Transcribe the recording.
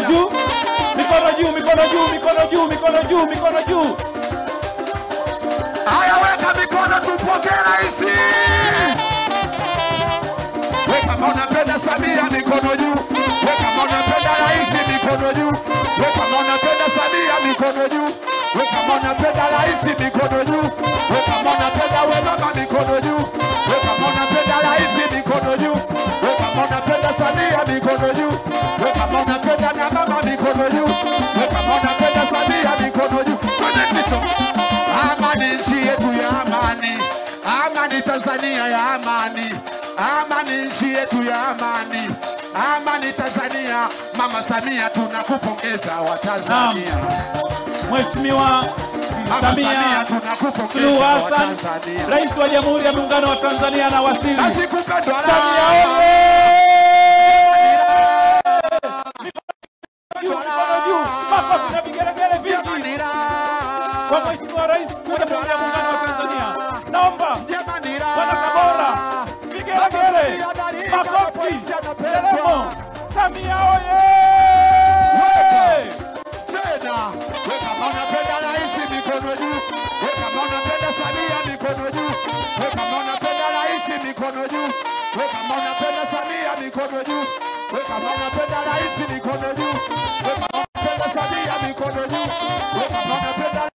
juu, mikono juu, mikono juu, mikono juu, mikono juu, mikono juu. Haya, weka mikono tupokee rais. Weka kama unapenda Samia mikono juu. Weka kama unapenda rais mikono juu. Weka kama unapenda Samia mikono juu. Weka kama unapenda rais mikono juu. Weka kama unapenda we mama mikono juu. Weka kama unapenda rais mikono juu. Weka kama unapenda Samia mikono juu. Weka kama unapenda na mama mikono juu. Weka kama unapenda Samia mikono juu. Twende kichwa. Amani nchi yetu ya amani, amani Tanzania ya amani, amani nchi yetu ya amani, amani Tanzania. Mama Samia tunakupongeza wa Tanzania. Mheshimiwa Mama Samia Samia tunakupongeza Suluhu wa Hassan, Tanzania. Rais wa Jamhuri ya Muungano wa Tanzania na wasili. Basi kupendwa Samia na oye! Juu, mikono juu, makofi na vigelegele vingi kwa Mheshimiwa Rais wa Jamhuri ya Muungano wa Tanzania. Naomba wana Tabora, vigelegele, makofi, nderemo. Samia oye! tena. Weka kama unapenda rais mikono juu. Weka kama unapenda Samia mikono juu. Weka kama unapenda rais mikono juu. Weka kama unapenda Samia mikono juu. Weka kama unapenda rais mikono juu. Weka kama unapenda Samia mikono juu. Weka kama unapenda